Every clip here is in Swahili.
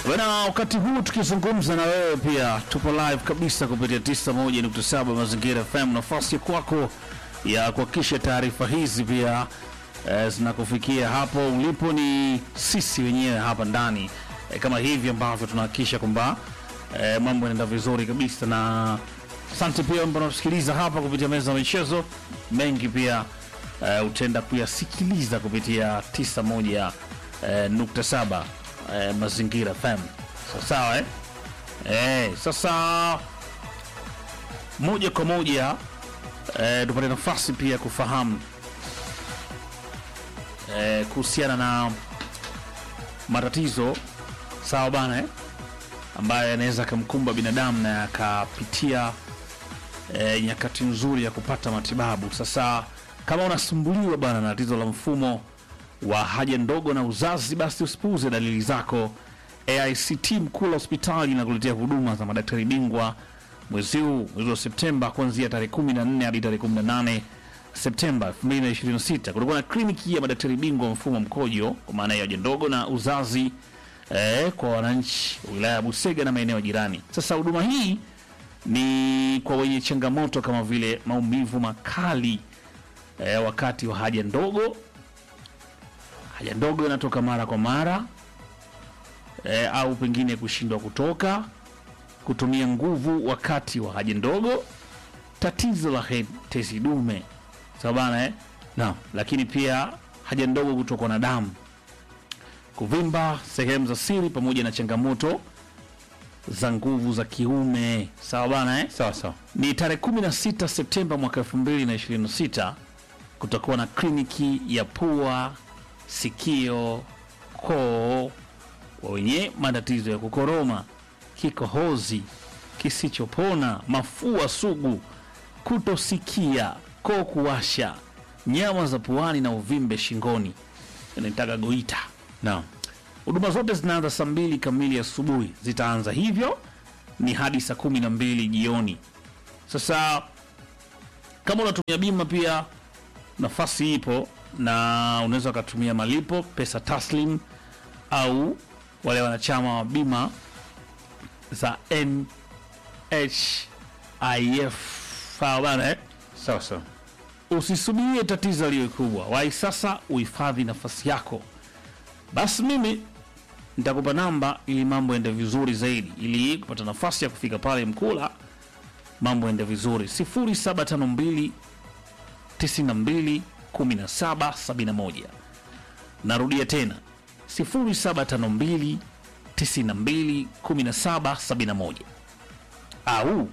Bana, wakati huu tukizungumza na wewe pia tupo live kabisa kupitia 91.7 Mazingira FM. Nafasi kwako ya kuhakikisha taarifa hizi pia eh, zinakufikia hapo ulipo ni sisi wenyewe hapa ndani eh, kama hivi ambavyo tunahakikisha kwamba eh, mambo yanaenda vizuri kabisa, na asante pia ambao unasikiliza hapa kupitia meza ya michezo. Mengi pia eh, utaenda kuyasikiliza kupitia 91 eh, nukta saba eh, Mazingira FM. Sawa sawa, eh? Eh, sasa moja kwa moja eh, tupate nafasi pia kufahamu eh, kuhusiana na matatizo sawa bana eh? ambayo yanaweza akamkumba binadamu na akapitia eh, nyakati nzuri ya kupata matibabu. Sasa kama unasumbuliwa bana na tatizo la mfumo wa haja ndogo na uzazi, basi usipuuze dalili zako. AICT Mkula hospitali inakuletea huduma za madaktari bingwa mwezi huu, mwezi wa Septemba, kuanzia tarehe 14 hadi tarehe 18 Septemba 2026. Kutakuwa na kliniki ya madaktari bingwa mfumo wa mkojo, kwa maana ya haja ndogo na uzazi eh, kwa wananchi wa wilaya ya Busega na maeneo jirani. Sasa huduma hii ni kwa wenye changamoto kama vile maumivu makali eh, wakati wa haja ndogo haja ndogo inatoka mara kwa mara e, au pengine kushindwa kutoka, kutumia nguvu wakati wa haja ndogo, tatizo la he- tezi dume sawa bana eh? Naam, lakini pia haja ndogo kutokwa na damu, kuvimba sehemu za siri, pamoja na changamoto za nguvu za kiume sawa bana eh? Sawa sawa. ni tarehe 16 Septemba mwaka 2026 kutakuwa na kliniki ya pua, sikio, koo kwa wenye matatizo ya kukoroma, kikohozi kisichopona, mafua sugu, kutosikia, koo kuwasha, nyama za puani na uvimbe shingoni, inaitaka goita. Naam. Huduma zote zinaanza saa mbili kamili asubuhi, zitaanza hivyo ni hadi saa kumi na mbili jioni. Sasa kama unatumia bima pia nafasi ipo, na unaweza ukatumia malipo pesa taslim au wale wanachama wa bima za NHIF. Sawa bana eh? Sawa sawa. Usisubirie tatizo liwe kubwa, wahi sasa uhifadhi nafasi yako. Basi mimi nitakupa namba ili mambo yaende vizuri zaidi, ili kupata nafasi ya kufika pale Mkula, mambo yaende vizuri. 0752 92 17 71. Narudia tena 0752 92 17 71 au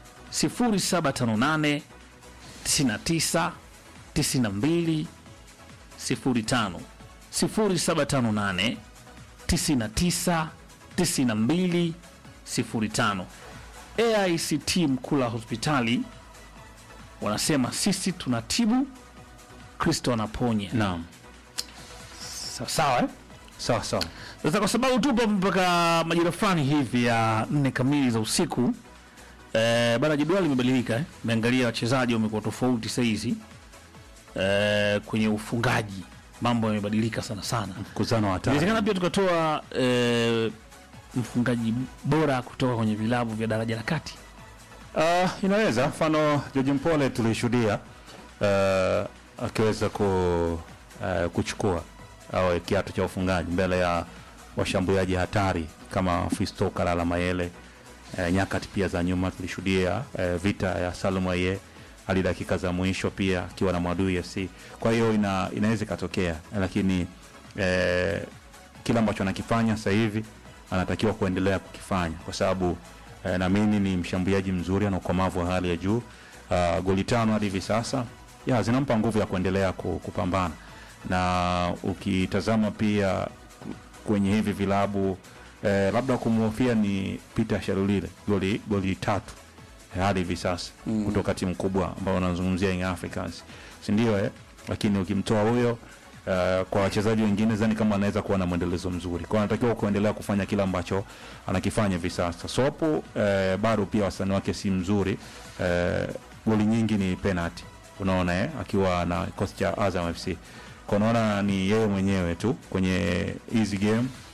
0758 99 92 05 0758 99 92 05. AICT Mkula hospitali wanasema sisi tunatibu, Kristo anaponya. Naam. Sawa sawa eh? Sawa sawa. Sasa kwa sababu tupo mpaka majira fulani hivi ya nne kamili za usiku eh, bana jedwali limebadilika eh. Meangalia wachezaji wamekuwa tofauti sahizi eh, kwenye ufungaji mambo yamebadilika sana sana. Mkutano wa hatari. Inawezekana pia tukatoa eh, mfungaji bora kutoka kwenye vilabu vya daraja la kati. Uh, inaweza mfano George Mpole tulishuhudia uh, akiweza ku, uh, kuchukua au kiatu cha ufungaji mbele ya washambuliaji hatari kama Fisto Kalala Mayele. Uh, nyakati pia za nyuma tulishuhudia uh, vita ya Salum Aye hadi dakika za mwisho pia akiwa na Mwadui FC. Kwa hiyo ina, inaweza ikatokea, lakini eh, kila ambacho anakifanya sasa hivi anatakiwa kuendelea kukifanya kwa sababu eh, naamini ni mshambuliaji mzuri, ana ukomavu wa hali ya juu. Uh, goli tano hadi hivi sasa ya zinampa nguvu ya kuendelea ku- kupambana, na ukitazama pia kwenye hivi vilabu eh, labda kumhofia ni Peter Sharulile goli goli tatu eh, hadi hivi sasa mm. kutoka timu kubwa ambao wanazungumzia Young Africans, si ndio eh? Lakini ukimtoa huyo Uh, kwa wachezaji wengine zani kama anaweza kuwa na mwendelezo mzuri, kwa anatakiwa kuendelea kufanya kile ambacho anakifanya hivi sasa. Sopo uh, bado pia wastani wake si mzuri uh, goli nyingi ni penalty, unaona eh, akiwa na kikosi cha Azam FC. Kwa unaona ni yeye mwenyewe tu kwenye hizi game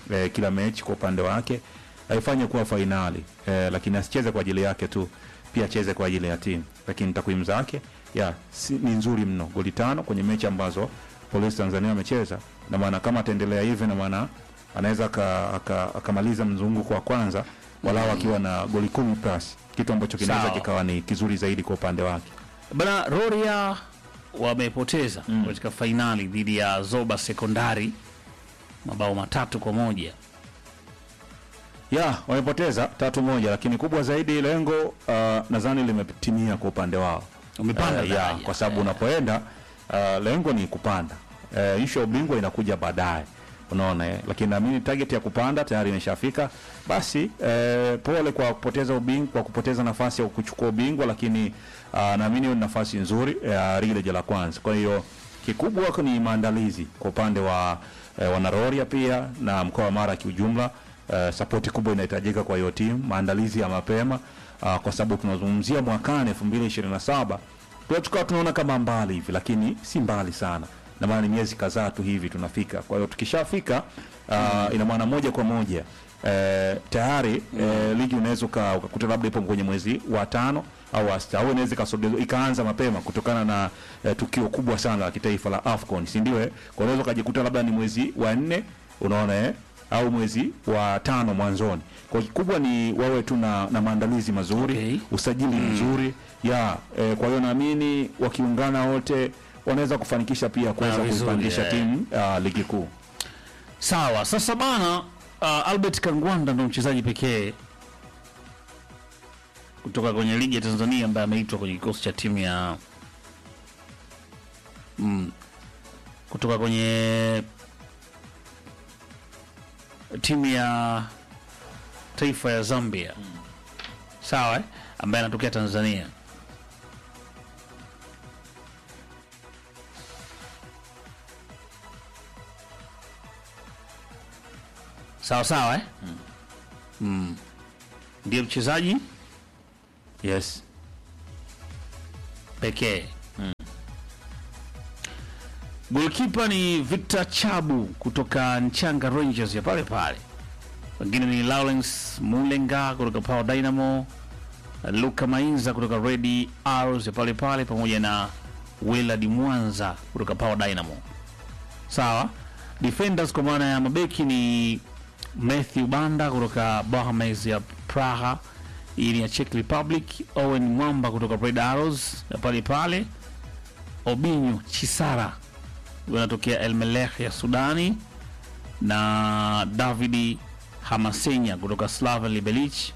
eh, kila mechi kwa upande wake aifanye kuwa fainali eh, lakini asicheze kwa ajili yake tu pia acheze kwa ajili ya timu lakini takwimu zake ya si, ni nzuri mno goli tano kwenye mechi ambazo polisi tanzania amecheza na maana kama ataendelea hivi na maana anaweza aka- aka- akamaliza mzunguko wa kwanza walau akiwa na goli kumi plus kitu ambacho kinaweza Sawa. kikawa ni kizuri zaidi kwa upande wake bana roria wamepoteza katika fainali dhidi ya zoba sekondari mabao matatu kwa moja ya wamepoteza tatu moja lakini kubwa zaidi lengo uh, nadhani limetimia kwa upande wao Wamepanda Eh, ya, daraja. kwa sababu Eh. unapoenda uh, lengo ni kupanda uh, ishu ya ubingwa inakuja baadaye unaona eh? lakini naamini target ya kupanda tayari imeshafika basi eh, pole kwa kupoteza ubingwa kwa kupoteza nafasi ya kuchukua ubingwa lakini uh, naamini hiyo ni nafasi nzuri ya uh, ligi la kwanza kwa hiyo kikubwa ni maandalizi kwa upande wa eh, wanaroria pia na mkoa wa mara kiujumla uh, sapoti kubwa inahitajika kwa hiyo timu maandalizi ya mapema uh, kwa sababu tunazungumzia mwakani 2027 pia tukawa tunaona kama mbali hivi lakini si mbali sana na maana ni miezi kadhaa tu hivi tunafika kwa hiyo tukishafika uh, ina maana moja kwa moja eh, tayari eh, ligi unaweza uka- ukakuta labda ipo kwenye mwezi wa tano au wa sita au inaweza ikasogezwa ikaanza mapema kutokana na eh, tukio kubwa sana la kitaifa la AFCON si ndio eh? kwa unaweza ukajikuta labda ni mwezi wa nne unaona eh? au mwezi wa tano mwanzoni kwa kikubwa ni wawe tu na, na maandalizi mazuri Okay. usajili mzuri ya eh, kwa hiyo naamini wakiungana wote wanaweza kufanikisha pia kuweza vizuri, kuipandisha eh. timu uh, ligi kuu sawa sasa bana uh, albert kangwanda ndo mchezaji pekee kutoka kwenye ligi ya tanzania ambaye ameitwa kwenye kikosi cha timu ya mm, kutoka kwenye timu ya taifa ya zambia sawa eh? ambaye anatokea tanzania sawa sawa eh? mm. ndiye mchezaji yes pekee golkipa ni victor chabu kutoka nchanga rangers ya pale pale wengine ni lawrence mulenga kutoka power dynamo luka mainza kutoka redi arrows ya pale pale pamoja na willard mwanza kutoka power dynamo sawa defenders kwa maana ya mabeki ni matthew banda kutoka Bohemians ya praha hii ni ya czech republic owen mwamba kutoka red arrows ya pale pale obinyo chisara huyu anatokea elmelech ya sudani na davidi hamasenya kutoka slaven libelich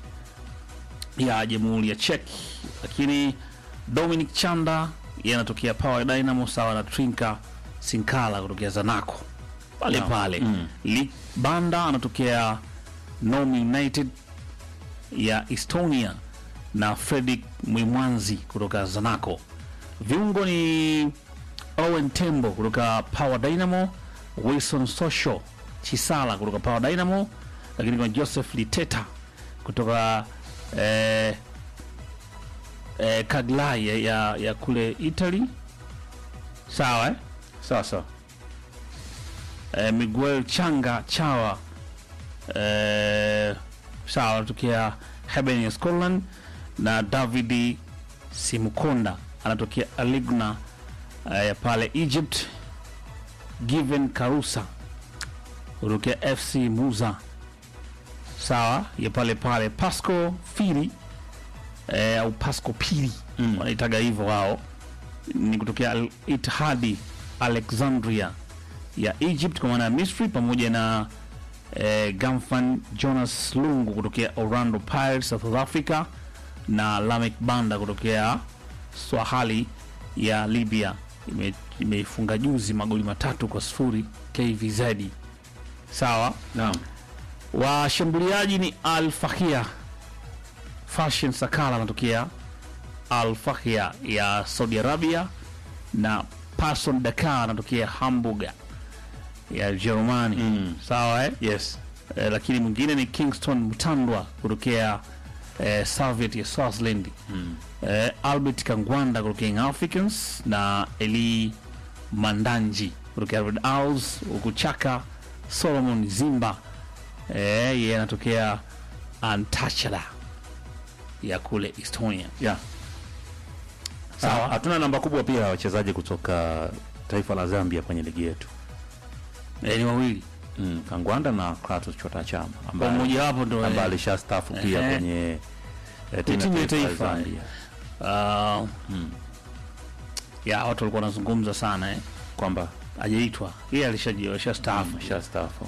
ya jamhuri ya czech lakini dominic chanda yeye anatokea power dynamo sawa na trinka sinkala kutokea zanaco pale Naam. pale Mm. Lee banda anatokea Nome united ya estonia na fredrik mwimwanzi kutoka zanaco viungo ni owen tembo kutoka power dynamo wilson social chisala kutoka power dynamo lakini kuna joseph liteta kutoka eh, eh, kaglai ya, ya, ya kule italy sawa eh? sasa eh, miguel changa chawa eh, sawa anatokea Hebben ya scotland na david simukonda anatokea aligna eh, ya pale egypt given karusa kutokea fc muza sawa ya pale pale pasco firi eh, au pasco piri Mm. wanaitaga hivyo wao ni kutokea Al Ittihadi Alexandria ya Egypt kwa maana ya Misri pamoja na eh, Gamfan Jonas Lungu kutokea Orlando Pirates South Africa na Lamek Banda kutokea Swahali ya Libya Ime- imeifunga juzi magoli matatu kwa sifuri KVZ. Sawa, naam washambuliaji ni Al Fahia Fashion Sakala anatokea Al Fahia ya Saudi Arabia na Person Dakar anatokea Hamburg ya Jerumani. Mm. Sawa eh? yes Eh, lakini mwingine ni Kingston Mtandwa kutokea eh, Soviet ya Swaziland. mm. Eh, Albert Kangwanda kutokea Young Africans na Eli Mandanji kutokea Red Owls, huku Chaka Solomon Zimba eh, yeye anatokea Antalya ya kule Estonia. yeah. Sawa, hatuna namba kubwa pia ya wachezaji kutoka taifa la Zambia kwenye ligi yetu Eh, ni wawili mm. Kangwanda na Kratos Chota Chama kwa ambaye mmoja wapo ndo ambaye eh, alishastaafu pia Ehe. kwenye eh, timu ya taifa. Zambia ah, mm. ya watu walikuwa wanazungumza sana eh. kwamba Hajaitwa yeye alishaji alishastaafu. ameshastaafu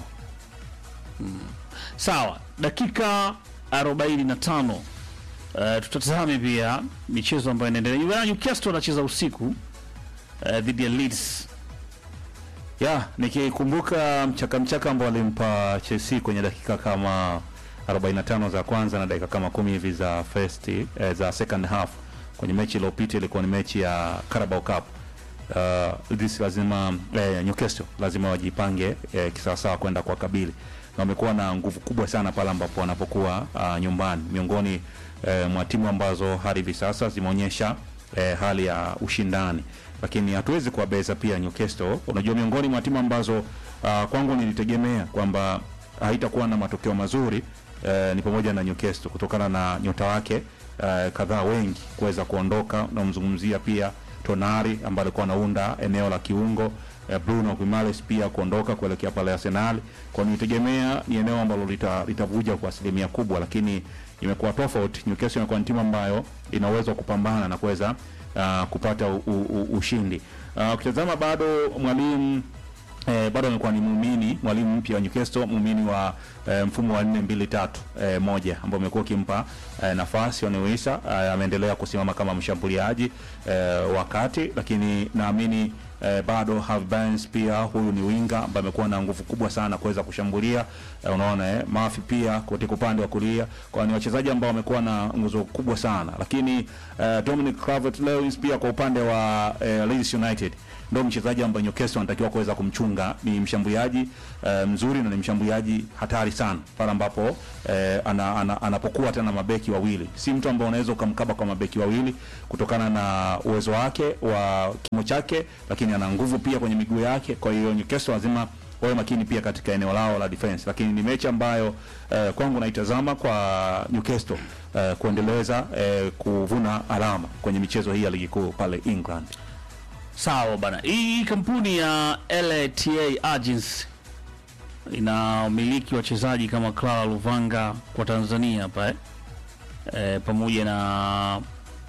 Sawa, dakika 45 uh, tutatazame pia michezo ambayo inaendelea. Juventus Newcastle anacheza usiku uh, dhidi ya Leeds. ya nikikumbuka mchaka mchaka ambao walimpa Chelsea kwenye dakika kama 45 za kwanza na dakika kama kumi hivi za first eh, za second half kwenye mechi iliyopita ilikuwa ni mechi ya Carabao Cup. Uh, this lazima eh, Newcastle lazima wajipange eh, kisawasawa kwenda kwa kabili na wamekuwa na nguvu kubwa sana pale ambapo wanapokuwa uh, nyumbani miongoni eh, mwa timu ambazo hadi hivi sasa zimeonyesha eh, hali ya ushindani lakini hatuwezi kuwabeza pia Newcastle. Unajua, miongoni mwa timu ambazo uh, kwangu nilitegemea kwamba haitakuwa na matokeo mazuri eh, ni pamoja na Newcastle kutokana na nyota wake eh, kadhaa wengi kuweza kuondoka. Namzungumzia pia Tonari ambaye alikuwa anaunda eneo la kiungo eh, Bruno Guimaraes pia kuondoka kuelekea pale Arsenal. Kwa nilitegemea ni eneo ambalo lita- litavuja kwa asilimia kubwa, lakini imekuwa tofauti. Newcastle imekuwa ni timu ambayo ina uwezo wa kupambana na kuweza uh, kupata u, u, u, ushindi. Uh, ukitazama bado mwalimu Eh, bado amekuwa ni muumini mwalimu mpya wa Newcastle, muumini wa eh, mfumo wa 4 2 3 eh, moja ambao umekuwa ukimpa eh, nafasi Onuisa eh, ameendelea kusimama kama mshambuliaji eh, wakati, lakini naamini eh, bado Harvey Barnes pia huyu ni winga ambaye amekuwa na nguvu kubwa sana kuweza kushambulia eh, unaona eh, Mafi pia katika upande wa kulia, kwa ni wachezaji ambao wamekuwa na nguzo kubwa sana, lakini eh, Dominic Calvert-Lewin pia kwa upande wa eh, Leeds United ndio mchezaji ambaye Newcastle anatakiwa kuweza kumchunga. Ni mshambuliaji eh, mzuri na ni mshambuliaji hatari sana pale ambapo eh, ana, ana, anapokuwa tena mabeki wawili. Si mtu ambaye unaweza ukamkaba kwa mabeki wawili kutokana na uwezo wake wa kimo chake, lakini ana nguvu pia kwenye miguu yake. Kwa hiyo Newcastle lazima wawe makini pia katika eneo lao la defense, lakini ni mechi ambayo eh, kwangu naitazama kwa Newcastle eh, kuendeleza eh, kuvuna alama kwenye michezo hii ya ligi kuu pale England. Sawa bana, hii kampuni ya LATA Agency ina umiliki wachezaji kama Clara Luvanga kwa Tanzania hapa eh? Eh, pamoja na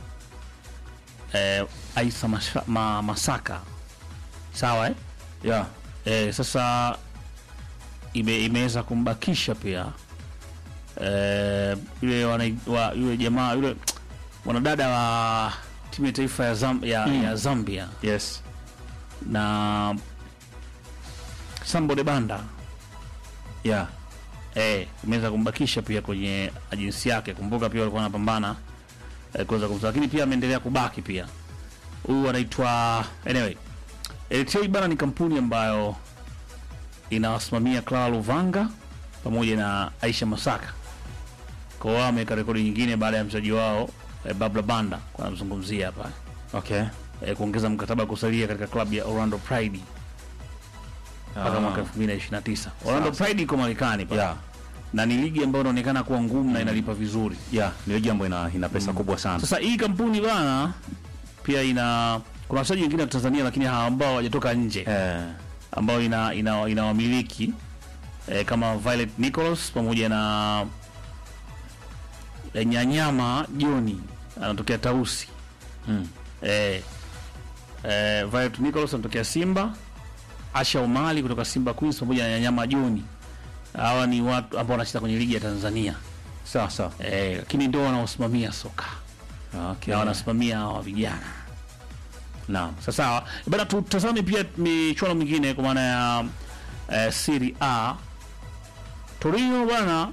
eh, Aisa Masha, ma, Masaka sawa eh? Yeah. Eh, sasa ime, imeweza kumbakisha pia eh, yule wana, wa, yule jamaa yule mwanadada wa timu ya taifa ya, Zam, ya, Mm. ya Zambia Yes. na Sambo de Banda Yeah. eh, imeweza kumbakisha pia kwenye ajensi yake. Kumbuka pia walikuwa wanapambana eh, kuweza kumtoa, lakini pia ameendelea kubaki pia. Huyu anaitwa anyway, LTA bana ni kampuni ambayo inawasimamia Clara Luvanga pamoja na Aisha Masaka. Kwa wao wameweka rekodi nyingine baada ya mchezaji wao eh, Babla Banda kwa namzungumzia hapa Okay. eh, kuongeza mkataba kusalia katika klabu ya Orlando Pride mpaka mwaka 2029. Orlando Sawa. Pride iko Marekani pale. Yeah. Na ni ligi ambayo inaonekana kuwa ngumu na inalipa vizuri. Yeah, ni ligi ambayo ina, ina pesa kubwa sana. Sasa hii kampuni bana pia ina kuna wachezaji wengine wa Tanzania lakini hawa ambao hawajatoka nje Eh, ambao ina ina, ina wamiliki eh, kama Violet Nicholas pamoja na eh, Nyanyama Joni anatokea Tausi. mm. Eh, eh, Violet Nicholas anatokea Simba, Asha Omali kutoka Simba Queens pamoja na Nyanyama Joni. Hawa ni watu ambao wanacheza kwenye ligi ya Tanzania. Sawa sawa. Eh, lakini ndio wanaosimamia soka Okay. na wanasimamia hawa vijana. Naam. Sasa sawa. Bana tutazame pia michuano mingine kwa maana ya eh, Serie A. Torino bwana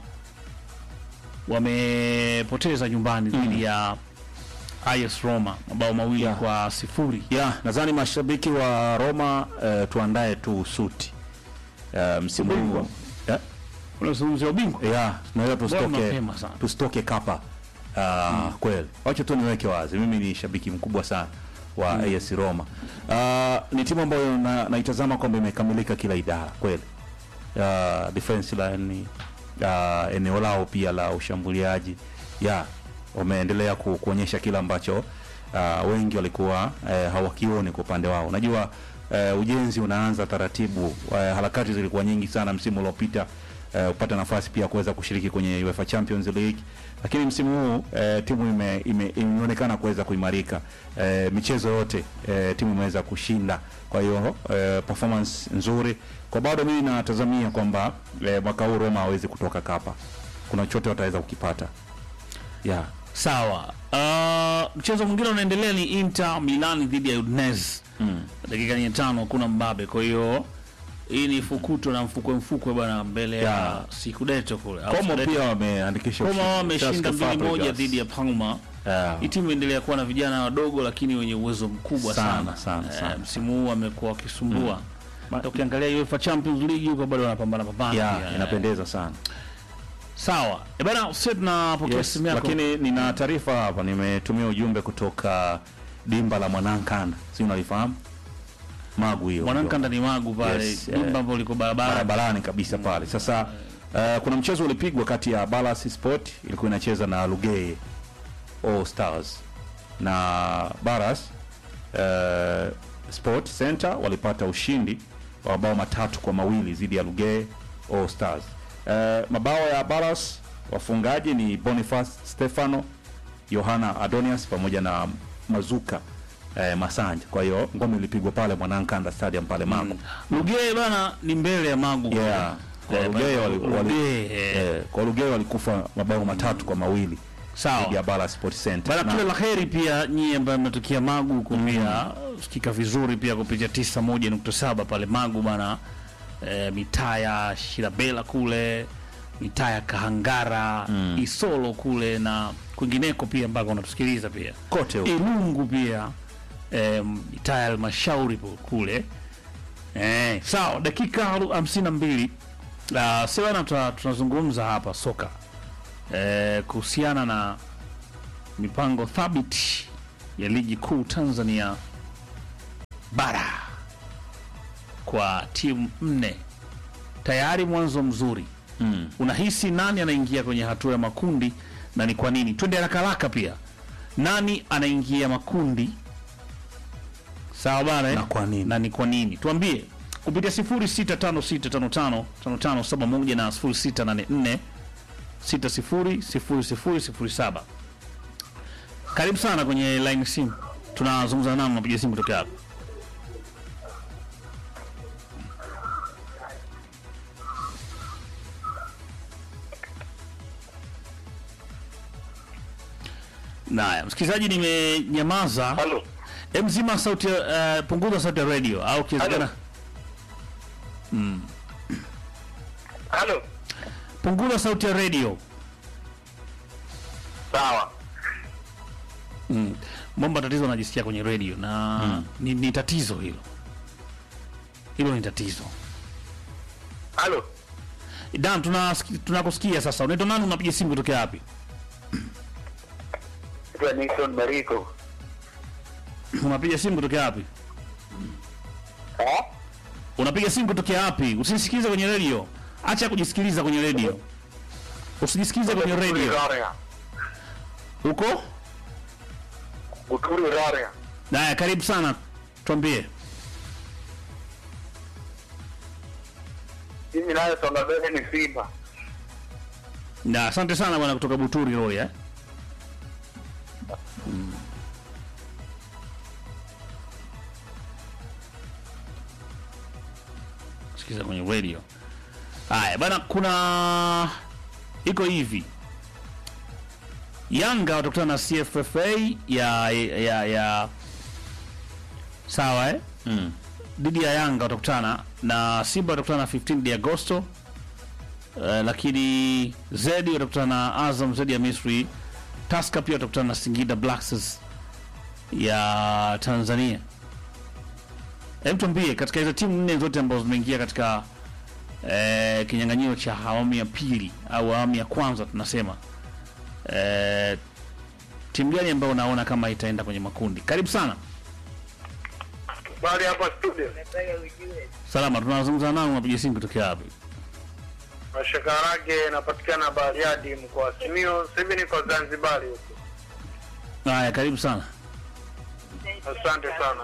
wamepoteza nyumbani dhidi ya AS Roma mabao mawili Yeah. kwa sifuri. Yeah, nadhani mashabiki wa Roma eh, tuandae tu suti. Eh, msimu huu. Ubingwa. Yeah. Unazungumzia ubingwa? Yeah, tunaweza Bado tusitoke mapema sana. tusitoke kapa. Uh, kweli. Wacha tu niweke wazi. Mimi ni shabiki mkubwa sana wa AS Roma. Uh, ni timu ambayo na, naitazama kwamba imekamilika kila idara kweli. Uh, defense line uh, eneo lao pia la ushambuliaji ya wameendelea ku, kuonyesha kile ambacho uh, wengi walikuwa uh, hawakioni kwa upande wao. Unajua uh, ujenzi unaanza taratibu. Uh, harakati zilikuwa nyingi sana msimu uliopita uh, upata nafasi pia kuweza kushiriki kwenye UEFA Champions League, lakini msimu huu uh, timu ime, ime, imeonekana kuweza kuimarika uh, michezo yote uh, timu imeweza kushinda, kwa hiyo uh, performance nzuri kwa bado mimi natazamia kwamba uh, mwaka huu Roma hawezi kutoka kapa, kuna chochote wataweza kukipata yeah. Sawa. Uh, mchezo mwingine unaendelea ni Inter Milan dhidi ya Udinese. mm. Dakika ni tano kuna mbabe. Kwa hiyo hii ni fukuto na mfukwe mfukwe bwana mbele ya Yeah. Scudetto kule. Au Como Scudetto. pia wameandikisha Como ushindi. wameshinda Cesc mbili moja Fabregas. dhidi ya Parma. Yeah. Hii timu imeendelea kuwa na vijana wadogo lakini wenye uwezo mkubwa Sana, sana. sana, Eh, sana. msimu huu wamekuwa wakisumbua. Hata ukiangalia UEFA Champions League huko bado wanapambana pambana. Yeah, pia, eh. inapendeza sana Sawa. E bana, sisi tunapokea yes, simu yako. lakini nina taarifa hapa, nimetumia ujumbe kutoka dimba la Mwanankanda, si unalifahamu Magu hiyo Mwanankanda ni Magu pale. Yes, Dimba eh, ambalo liko barabara. barabarani kabisa pale. Sasa uh, kuna mchezo ulipigwa kati ya Balance Sport ilikuwa inacheza na Lugeye All Stars na Baras uh, Sport Center walipata ushindi wa mabao matatu kwa mawili dhidi ya Lugeye All Stars. Uh, mabao ya Baras wafungaji ni Boniface Stefano, Yohana Adonias pamoja na Mazuka eh, Masanja. Kwa hiyo ngome ilipigwa pale Mwanankanda Stadium pale Magu. Lugeye bana ni mbele ya Magu. Yeah. Kwa Eh, Lugeye bana, wali- wali- Lugeye, eh. eh, kwa Lugeye walikufa mabao matatu kwa mawili dhidi Sawa. ya Bala Sport Center. Bana, Na- kila la heri pia nyie ambaye mmetokea Magu huko pia sikika vizuri pia kupitia tisa moja nukta saba pale Magu bana, e, mitaa ya Shirabela kule, mitaa ya Kahangara, Isolo kule na kwingineko pia ambako unatusikiliza pia kote huko. Ilungu pia e, mitaa ya Halmashauri po- kule e, sawa. Dakika haru- hamsini na mbili uh, sewana tuna- tunazungumza hapa soka e, kuhusiana na mipango thabiti ya ligi kuu Tanzania bara kwa timu nne. Tayari mwanzo mzuri. Mm. Unahisi nani anaingia kwenye hatua ya makundi na ni kwa nini? Twende haraka haraka pia, nani anaingia makundi? Sawa bana, eh? Na kwa nini? na ni kwa nini? Tuambie kupitia 0656555571 na 0684 600007. Karibu sana kwenye line simu, tunazungumza nao, napiga simu kutoka hapo. Naya, msikilizaji, nimenyamaza. Halo. Em, mzima sauti, uh, punguza sauti ya radio au kiwezekana Halo. Halo. punguza sauti ya radio. Sawa. Mm. Momba tatizo anajisikia kwenye radio na ni, ni tatizo hilo, hilo ni tatizo. Halo. Dan, tunasiki- tunakusikia sasa. Unaitwa nani? Unapiga simu kutokea wapi? Naitwa Nixon Mariko. Unapiga simu kutokea wapi? Eh? Unapiga simu kutokea wapi? Usisikize kwenye radio, acha kujisikiliza kwenye radio, usijisikilize kwenye radio. Rarea. Uko Buturi Rarea. Haya, karibu sana, tuambie. Mimi nayo songa mbele ni Simba. Na asante sana bwana kutoka Buturi Roy eh. Mm. Sikiza kwenye radio. Haya bwana, kuna iko hivi. Yanga watakutana na CFFA ya ya ya sawa eh? Mm. dhidi ya Yanga watakutana na Simba watakutana na 15 de Agosto. Uh, lakini Zedi watakutana na Azam Zedi ya Misri. Tusker pia watakutana na Singida Black Stars ya Tanzania. Hebu tuambie katika hizo timu nne zote ambazo zimeingia katika eh, kinyang'anyiro cha awamu ya pili au awamu ya kwanza tunasema eh, timu gani ambayo unaona kama itaenda kwenye makundi? Karibu sana. Bali hapa studio. Salama, tunazungumza nao, unapiga simu kutokea wapi? Mashakarage napatikana Bariadi mkoa wa Simiyu. Sasa hivi niko Zanzibar huko. Haya, karibu sana. Asante sana.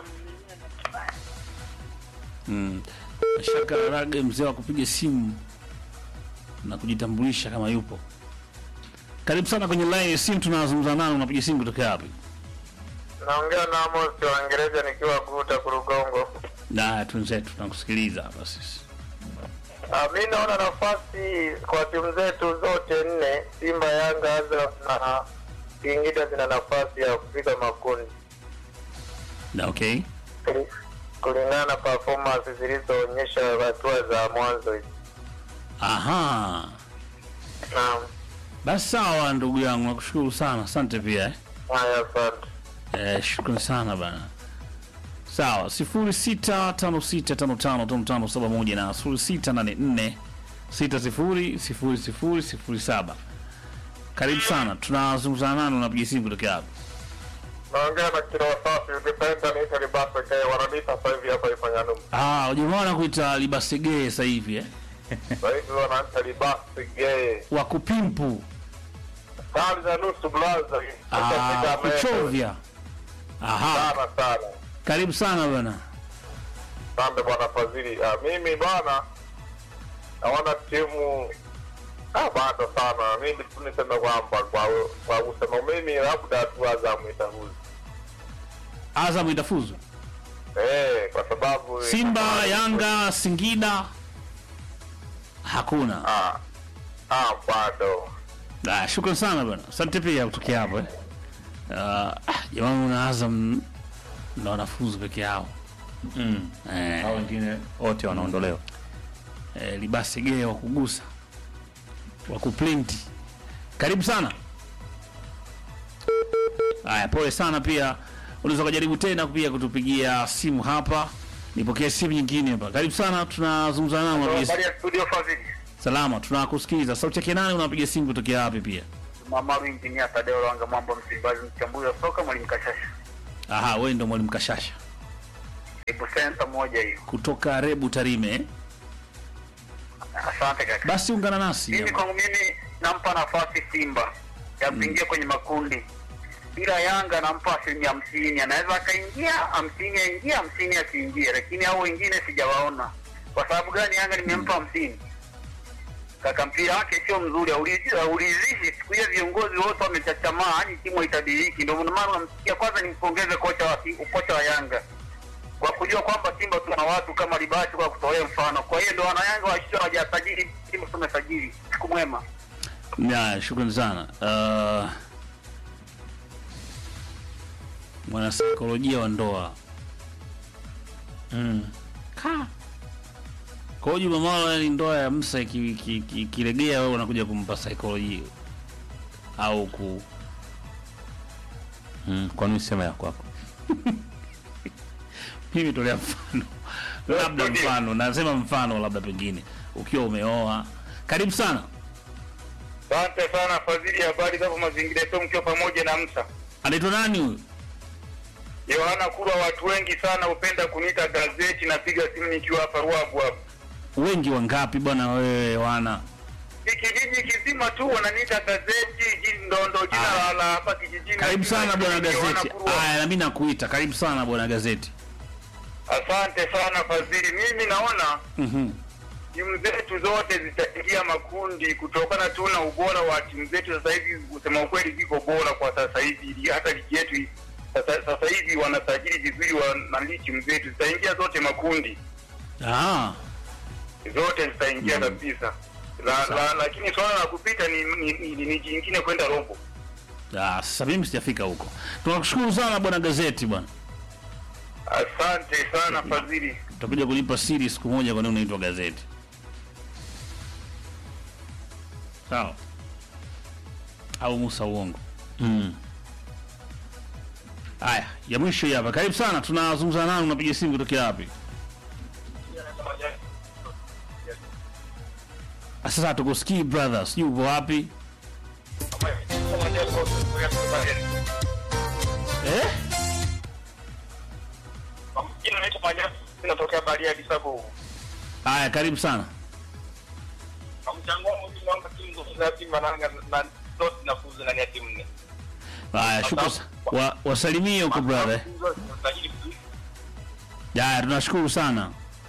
Mm. Shaka Rage, mzee wa kupiga simu na kujitambulisha kama yupo. Karibu sana kwenye line ya simu, tunazungumza nani? Unapiga simu kutoka wapi? Naongea na Amos wa Uingereza nikiwa Guta Kurugongo. Na twenzetu tunakusikiliza hapa sisi. Ah, mi naona nafasi kwa timu zetu zote nne, Simba, Yanga, Azam na Singida zina nafasi ya kufika makundi Na okay. Kuli- kulingana na performance zilizoonyesha hatua za mwanzo hizi. Aha. Naam, Basi sawa ndugu yangu, nakushukuru sana. Asante pia. Eh. haya, asante. Eh, shukrani sana bana. Sawa, sifuri sita tano sita tano tano tano tano saba moja na sifuri sita nane nne sita sifuri sifuri sifuri sifuri saba. Karibu sana, tunazungumzana nani? Unapiga simu kutoka hapa? Naongea na kila wasafi, ukipenda niite Libasa Kaya, wananiita sasa hivi hapa Ifanyanumu. Ah, ujamaa wanakuita libasegee sasa hivi eh? Sasa hivi wanaita Libasa Gay. Wakupimpu. Kali za nusu blaza. Ah, kuchovya. Aha, Sana sana. karibu sana bana. Asante bwana Fadhili. Ah, mimi bwana naona timu ah, bado sana. Mimi tu niseme kwamba kwa kwa kusema mimi labda tu Azam itafuzu. Azam itafuzu. Eh, kwa sababu Simba, Yanga, Singida hakuna. ah ah bado. Ah, shukrani sana bwana. Asante pia kutokea hapo eh. Ah, jamaa una Azam na wanafunzi peke yao. Mm. Eh, Hao wengine wote wanaondolewa. eh, libasi gee wa kugusa wa kuplinti. Karibu sana. Haya, pole sana pia. Unaweza kujaribu tena pia kutupigia simu hapa. Nipokee simu nyingine hapa. Karibu sana, tunazungumza nao unapiga Habari ya studio Fadhili. salama, tunakusikiliza. Sauti yake nani? Unapiga simu kutokea wapi pia? Mama Injinia Tadeo Lwanga Mambo Msimbazi mchambuzi wa soka mwalimu Kashasha. Aha, wewe ndo mwalimu Kashasha Ibu center moja hiyo. kutoka Rebu Tarime. eh? Asante kaka. Basi ungana nasi. Mimi kwangu mimi nampa nafasi Simba ya kuingia kwenye makundi, ila Yanga nampa asilimia hamsini. Anaweza akaingia hamsini aingia hamsini asiingie, lakini hao wengine sijawaona. Kwa sababu gani? Yanga nimempa hamsini kaka, mpira wake sio mzuri, haulizi- haulizishi. Siku hiyo viongozi wote wamechachamaa, yani timu haitabiriki. Ndio maana unamsikia. Kwanza nimpongeze kocha wa kocha wa Yanga kwa kujua kwamba Simba tuna watu kama Libasi kwa kutolea mfano. Kwa hiyo ndio wanayanga washia hawajasajili timu tumesajili. Siku mwema. Ya, shukrani sana. Uh, mwanasaikolojia wa ndoa mm. Ka. Kwa hiyo Juma Maro, yani ndoa ya Musa ikilegea ki, ki, ikilegea wewe unakuja kumpa saikolojia au ku Mm. Kwa nini sema ya kwako? mimi tolea mfano labda mfano nasema mfano labda pengine ukiwa umeoa karibu sana Asante sana Fadhili, habari zako mazingira yetu, mkiwa pamoja na Msa anaitwa nani huyu Yohana Kurwa. Watu wengi sana hupenda kuniita gazeti, napiga simu nikiwa hapa Ruabu hapa. wengi wangapi bwana wewe wana Hii kijiji kizima tu wananiita gazeti, jini ndondo jina Ah. la la hapa kijijini. karibu sana bwana Yohana gazeti Kurwa. aya nami nakuita karibu sana bwana gazeti Asante sana Fadhili, mimi naona Mhm. timu zetu zote zitaingia makundi kutokana tu na ubora wa timu zetu. Sasa hivi kusema ukweli, ziko bora kwa sasa hivi, Ligi- hata ligi yetu hii, sasa, sasa hivi wanasajili vizuri wa nani, timu zetu zitaingia zote makundi, Ah, zote zitaingia kabisa. La, la, lakini swala la kupita ni ni, ni, ni, ni jingine kwenda robo. ah, sasa mimi sijafika huko tunakushukuru sana bwana gazeti bwana Asante sana Fadhili. utakuja kunipa siri siku moja kwa nini unaitwa gazeti sawa au musa uongo Mm. haya ya mwisho hii hapa karibu sana tunazungumza nani unapiga simu kutokea wapi Ah, sasa hatukusikii brother sijui upo wapi eh? Jina naitwa Majabu, natokea Bariadi Sabo. haya karibu sana Kwa mchango wangu mimi naomba timu zote za Simba na Yanga na zote zinafuzu ndani ya timu nne. Haya, shukrani. sa- Wa, wasalimie huko brother. Timu zote zinasajili vizuri. Haya, tunashukuru sana.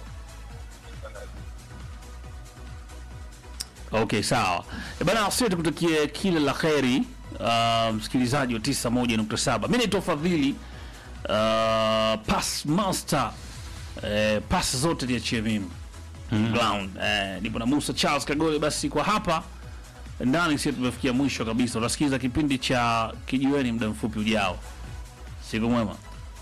Okay, sawa. E bana, sisi tukutakie kila la kheri uh, msikilizaji wa 91.7. Mimi naitwa Fadhili uh, pass master eh, pass zote niachie mimi ground eh, nipo na Musa Charles Kagole. Basi kwa hapa ndani sisi tumefikia mwisho kabisa. Utasikiza kipindi cha kijiweni muda mfupi ujao. Siku mwema.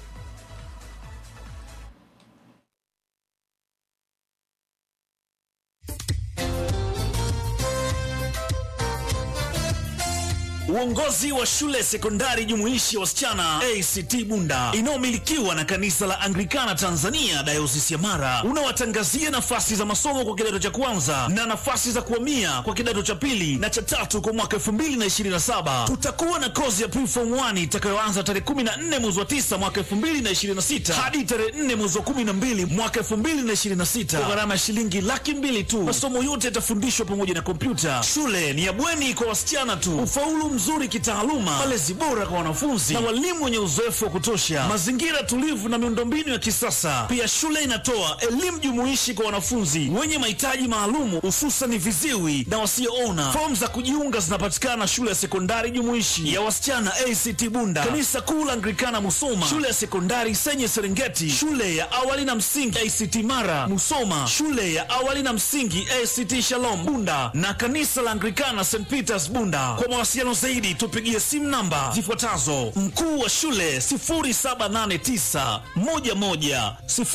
Uongozi wa shule sekondari jumuishi ya wasichana ACT Bunda inayomilikiwa na kanisa la Anglikana Tanzania dayosisi ya Mara unawatangazia nafasi za masomo kwa kidato cha kwanza na nafasi za kuhamia kwa kidato cha pili na cha tatu kwa mwaka 2027. Tutakuwa na kozi ya preform 1 itakayoanza tarehe 14 mwezi wa 9 mwaka 2026 hadi tarehe 4 mwezi wa 12 mwaka 2026 kwa gharama ya shilingi laki mbili tu. Masomo yote yatafundishwa pamoja na kompyuta. Shule ni ya bweni kwa wasichana tu. Ufaulu mzuri kitaaluma, malezi bora kwa wanafunzi na walimu wenye uzoefu wa kutosha, mazingira tulivu na miundombinu ya kisasa. Pia shule inatoa elimu jumuishi kwa wanafunzi wenye mahitaji maalumu, hususan viziwi na wasioona. Fomu za kujiunga zinapatikana shule ya sekondari jumuishi ya wasichana ACT Bunda, kanisa kuu la Anglikana Musoma, shule ya sekondari Senye Serengeti, shule ya awali na msingi ACT Mara Musoma, shule ya awali na msingi ACT Shalom Bunda na kanisa la Anglikana St Peters Bunda. Kwa mawasiliano zaidi tupigie simu namba zifuatazo: mkuu wa shule 0789 11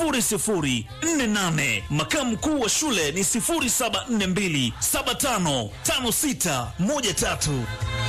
0048, makamu mkuu wa shule ni 0742 755613.